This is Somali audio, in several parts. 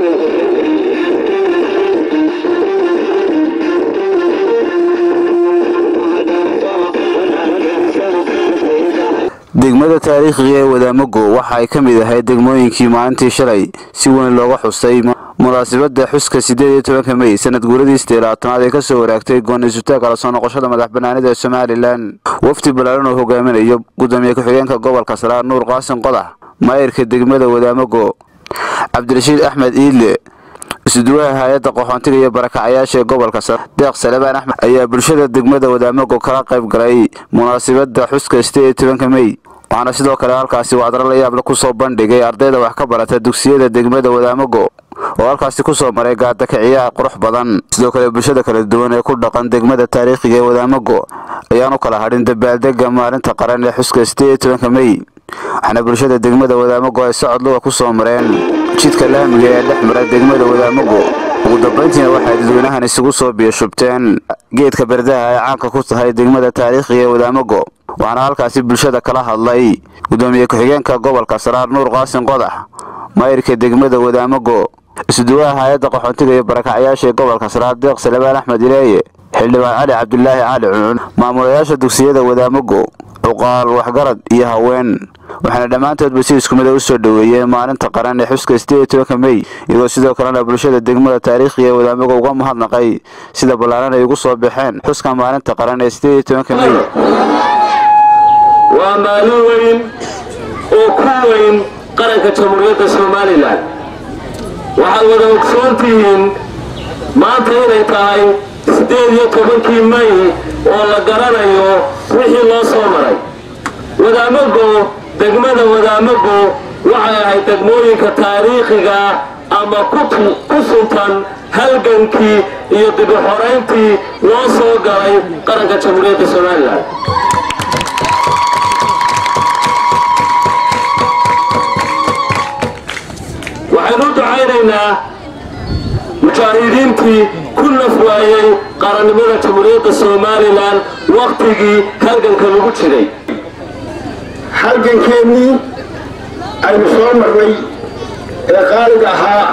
degmada taariikhiga ee wadaamago waxa ay ka mid ahayd degmooyinkii maalintii shalay si weyn looga xusay munaasabada xuska sideed iyo tobanka mey sanad guuradii sideelaatanaad ee kasoo waraagtay gooni-sutaagga la soo noqoshada madax banaanida ee somalilan wafdi ballaaran oo hogaaminayo gudoomiye ku-xigeenka gobolka saraar nuur qaasin qodax maayirka degmada wadaamago cabdirashiid axmed iidle isuduwaha hay-adda qaxoontiga iyo barakacayaasha ee gobolka sare deeq salebaan axmed ayaa bulshada degmada wadaamago kala qayb galay munaasabada xuska sideed iyo tobanka mey waxaana sidoo kale halkaasi wacdaro la yaable kusoo bandhigay ardayda wax ka barata dugsiyada degmada wadaamago oo halkaasi kusoo maray gaadakaciyaha qurux badan sidoo kale bulshada kala duwan ee ku dhaqan degmada taariikhiga ee wadaamago ayaan u kala hadhin dabaaldega maalinta qaran ee xuska sideed iyo tobanka mey waxaana bulshada degmada wadaamago ay socod luga kusoo mareen jidka laamiga ee dhex mara degmada wadaamago ugu dambayntiina waxay dadweynahan isugu soo biyashubteen geedka berdaha ay caanka ku tahay degmada taariikhiga ee wadaamago waxaana halkaasi bulshada kala hadlay gudoomiye ku-xigeenka gobolka saraar nuur qaasin qodax maayirka degmada wadaamago isuduwaha hay-adda qaxoontiga iyo barakacyaasha ee gobolka saraar deeq salebaan axmed ileeye xildhibaan cali cabdulaahi cali cuncun maamulayaasha dugsiyada wadaamago cuqaal waxgarad iyo haween waxaana dhammaantoodba si isku mida u soo dhoweeyeen maalinta qaran ee xuska sideed iyo tobanka mey iyagoo sidoo kalena bulshada degmada taariikhiga ee wadaamago uga mahadnaqay sida ballaaran ay ugu soo baxeen xuska maalinta qaran ee sideed iyo tobanka mey waa maalin weyn oo ku weyn qaranka jamhuuriyadda somalilan waxaad wada ogsoon tihiin maanta inay tahay siddeed iyo tobankii may oo la garanayo wixii loo soo maray wadaamago degmada wadaamago waxay ahayd degmooyinka taariikhiga ama ku suntan halgankii iyo dibuxorayntii loo soo galay qaranka jamhuuriyadda somalilan waxaynu u ducaynaynaa mujaahidiintii ku naf waayey qarannimada jamhuuriyadda somalilan wakhtigii halganka lagu jiray halgankeennii aynu soo marnay ee qaaliga ahaa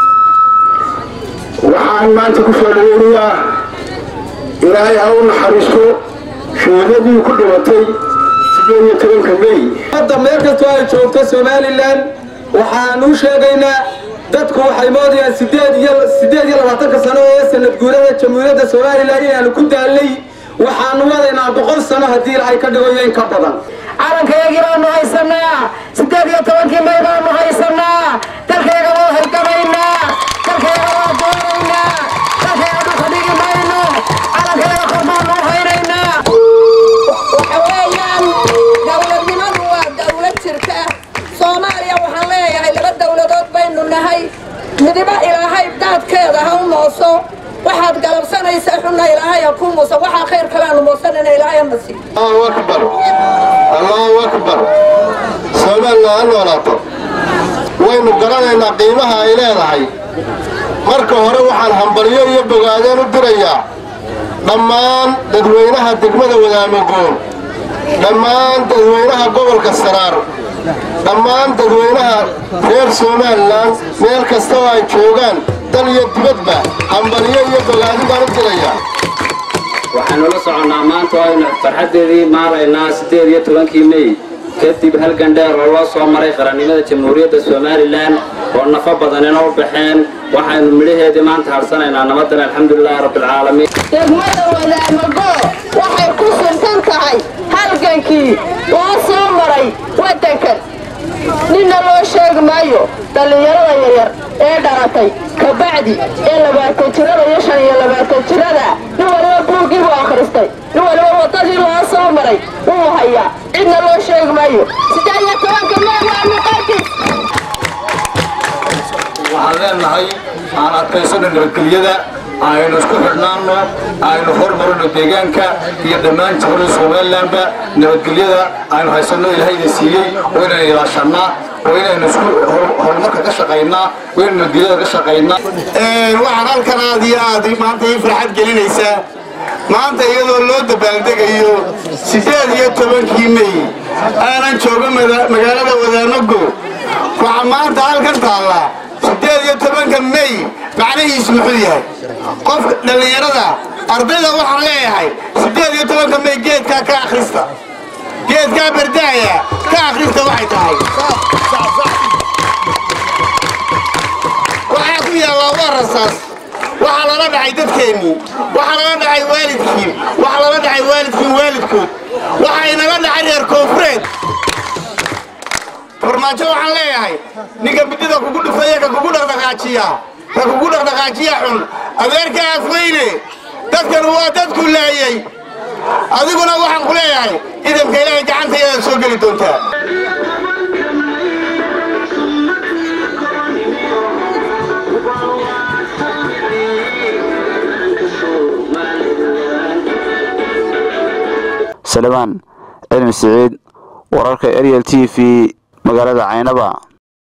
waxaan maanta ku soo dhaweynayaa ilaahay ha u naxariisto sheedadii ku dhimatay sideed iyo tobanka mey hadda meel kastoo ay joogto somalilan waxaan u sheegaynaa dadku waxay moodayaan sideed iyo sideed iyo labaatanka sano ee sanad guurada jamhuuriyadda somalilan inaanu ku daalnay waxaanu wadaynaa boqol sano haddii ilaahay ka dhigo in ka badan calankayagii baanu haysanaa sideed iyo tobankii may baanu haysanaa dalkayga waa halgamaynaa dalkayga waa doonaynaa dalkayga dhulka dhigi mayno calankayga kor baanu u haynaynaa waxa weeyaan dowladnimadu waa dowlad jirta soomaaliya waxaan leeyahay laba dowladood baynu nahay midiba ilaahay daadkeeda ha u mooso waxaad galabsanaysa xunna ilaahay ha ku muuso waxaa khayr kalaanu moosanana ilaahay ha nasiib allahu akbar allahu akbar somalilan ha noolaato waynu garanaynaa qiimaha ay leedahay marka hore waxaan hambalyo iyo bogaadeen u dirayaa dhammaan dadweynaha degmada wadaamagoon dhammaan dadweynaha gobolka saraar dhammaan dadweynaha reer somalilan meel kasta oo ay joogaan dal iyo dibadba hambalyo iyo bogaadi baan u dirayaa waxaanu la soconnaa maanta oo aynu farxaddeedii maalaynaa siddeed iyo tobankii mey kadib halgan dheer oo loo soo maray qarannimada jamhuuriyadda somalilan oo nafo badanina u baxeen waxaynu midhaheedii maanta harsanaynaa nabadan alxamdulilaahi rabbilcaalamiin degmada wadaamago waxay ku suntan tahay halgankii loo soo maray waddankan ninna loo sheegi maayo dhallinyarada yaryar ee dhalatay kabacdi ee labaatan jirada iyo shan iyo labaatan jirada nin waliba buuggii buu akhristay nin waliba waddadii loo soo maray wuu hayaa cidna loo sheegi maayo siddeed iyo tobanka meel waa miqaadis waxaan leenahay aan adkaysano nabadgelyada aynu isku xidhnaanno aynu hormarino deegaanka iyo dhammaan jamhuuriyadda somalilanba nabadgelyada aynu haysanno ilaahayna siiyey oo inaynu ilaashannaa oo inaynu isku horumarka ka shaqaynaa oo inaynu nabadgelyada ka shaqaynaa waxaan halkan aad iyo aad maanta ii farxad gelinaysaa maanta iyadoo loo dabaaldegayo siddeed iyo tobankii mey aanan joogo magaalada wadaamago waxaa maanta halkan taalla siddeed iyo tobanka tobanka may macnihiisu muxuu yahay qofka dhallinyarada ardayda waxaan leeyahay siddeed iyo tobanka may geedkaa ka akhrista geedkaa bardaaya ka akhrista waxay tahay waxaa ku yaallaa waa rasaas waxaa lala dhacay dadkeennii waxaa lala dhacay waalidkiin waxaa lala dhacay waalidkiin waalidkood waxaa inala dhacay reer koonfureed farmaajo waxaan leeyahay ninka midida kugu dhufaya ka kugu dhaqdhaqaajiya ka kugu dhaqdhaqaajiya xun adeerka afweyne dadkan waa dadku laayay adiguna waxaan ku leeyahay idamka ilaahay gacantayadaad soo geli doontaa salemaan cilmi siciid wararka ariel t v magaalada caynaba